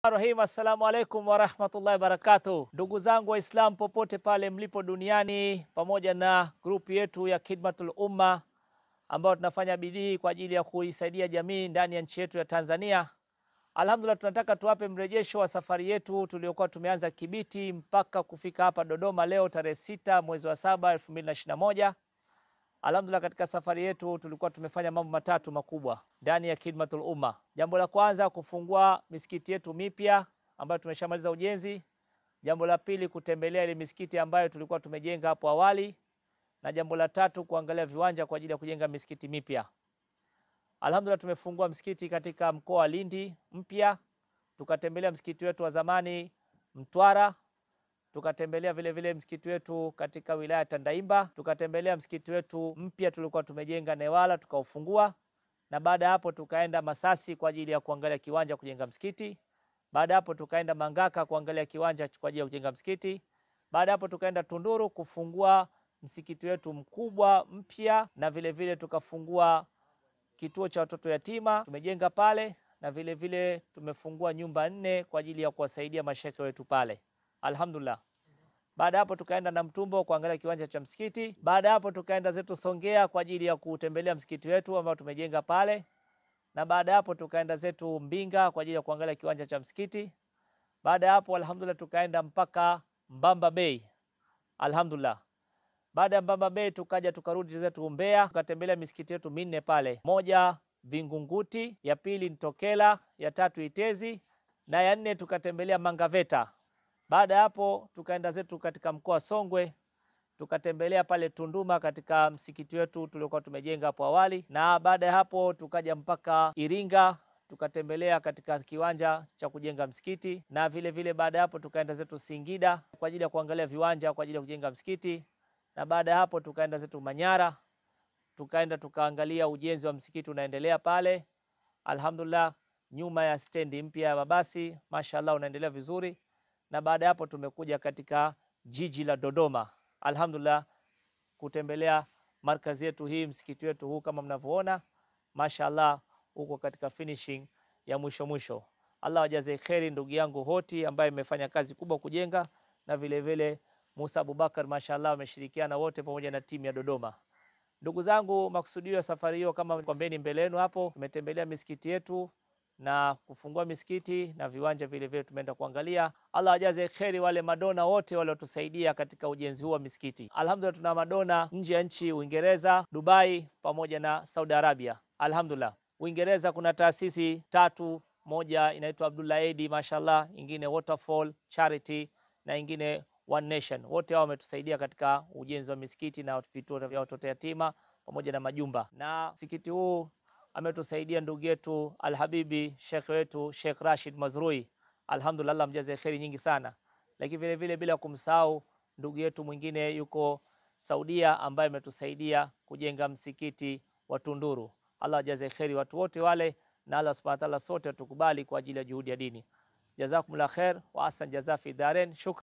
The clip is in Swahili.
Rahim, assalamu alaikum warahmatullahi wabarakatuh. Ndugu zangu Waislamu popote pale mlipo duniani, pamoja na grupu yetu ya Khidmatul Umma ambayo tunafanya bidii kwa ajili ya kuisaidia jamii ndani ya nchi yetu ya Tanzania. Alhamdulillah, tunataka tuwape mrejesho wa safari yetu tuliokuwa tumeanza Kibiti mpaka kufika hapa Dodoma leo tarehe sita mwezi wa saba elfu mbili na ishirini na moja. Alhamdulillah, katika safari yetu tulikuwa tumefanya mambo matatu makubwa ndani ya Khidmatul Umma. Jambo la kwanza kufungua misikiti yetu mipya ambayo tumeshamaliza ujenzi. Jambo la pili kutembelea ile misikiti ambayo tulikuwa tumejenga hapo awali, na jambo la tatu kuangalia viwanja kwa ajili ya kujenga misikiti mipya. Alhamdulillah, tumefungua msikiti katika mkoa wa Lindi mpya, tukatembelea msikiti wetu wa zamani Mtwara, tukatembelea vile vile msikiti wetu katika wilaya ya Tandaimba, tukatembelea msikiti wetu mpya tulikuwa tumejenga Newala, tukaufungua, na baada ya hapo tukaenda Masasi kwa ajili ya kuangalia kiwanja kujenga msikiti. Baada ya hapo tukaenda Mangaka kuangalia kiwanja kwa ajili ya kujenga msikiti. Baada ya hapo tukaenda Tunduru kufungua msikiti wetu mkubwa mpya, na vile vile tukafungua kituo cha watoto yatima tumejenga pale, na vile vile tumefungua nyumba nne kwa ajili ya kuwasaidia mashekhe wetu pale. Alhamdulillah. Baada hapo tukaenda na Mtumbo kuangalia kiwanja cha msikiti. Baada hapo tukaenda zetu Songea kwa ajili ya kutembelea msikiti wetu ambao tumejenga pale, na baada hapo tukaenda zetu Mbinga kwa ajili ya kuangalia kiwanja cha msikiti. Baada hapo alhamdulillah tukaenda mpaka Mbamba Bay. Alhamdulillah. Baada ya Mbamba Bay tukaja tukarudi zetu Mbeya, tukatembelea misikiti yetu minne pale, moja Vingunguti, ya pili Ntokela, ya tatu Itezi na ya nne tukatembelea Mangaveta. Baada ya hapo tukaenda zetu katika mkoa wa Songwe tukatembelea pale Tunduma katika msikiti wetu tuliokuwa tumejenga hapo awali, na baada ya hapo tukaja mpaka Iringa tukatembelea katika kiwanja cha kujenga msikiti, na vile vile baada ya hapo tukaenda zetu Singida kwa ajili ya kuangalia viwanja kwa ajili ya kujenga msikiti, na baada ya hapo tukaenda zetu Manyara tukaenda tukaangalia ujenzi wa msikiti unaendelea pale. Alhamdulillah, nyuma ya stendi mpya ya mabasi, mashallah unaendelea vizuri na baada ya hapo tumekuja katika jiji la Dodoma, alhamdulillah, kutembelea markazi yetu hii, msikiti wetu huu kama mnavyoona, mashallah uko katika finishing ya mwisho mwisho. Allah wajaze kheri ndugu yangu Hoti ambaye imefanya kazi kubwa kujenga, na vile vile Musa Abubakar, mashallah wameshirikiana wote pamoja na timu ya Dodoma. Ndugu zangu, makusudio ya safari hiyo kama kwambeni mbele yenu hapo, tumetembelea misikiti yetu na kufungua misikiti na viwanja vile vile tumeenda kuangalia. Allah ajaze kheri wale madona wote waliotusaidia katika ujenzi huu wa misikiti. Alhamdulillah, tuna madona nje ya nchi, Uingereza, Dubai pamoja na Saudi Arabia. Alhamdulillah, Uingereza kuna taasisi tatu, moja inaitwa Abdullah Aid, mashallah, ingine Waterfall Charity na ingine One Nation. Wote hao wametusaidia katika ujenzi wa misikiti na vituo vya watoto yatima pamoja na majumba, na msikiti huu ametusaidia ndugu yetu Alhabibi shekhe wetu Sheikh Rashid Mazrui, alhamdulillah, Allah mjaze kheri nyingi sana. Lakini vile vile bila kumsahau ndugu yetu mwingine yuko Saudia ambaye ametusaidia kujenga msikiti wa Tunduru. Allah ajaze kheri watu wote wale, na Allah subhanahu wa ta'ala sote tukubali kwa ajili ya juhudi ya dini. Jazakumullah khair wa ahsan jaza fi daren. Shukran.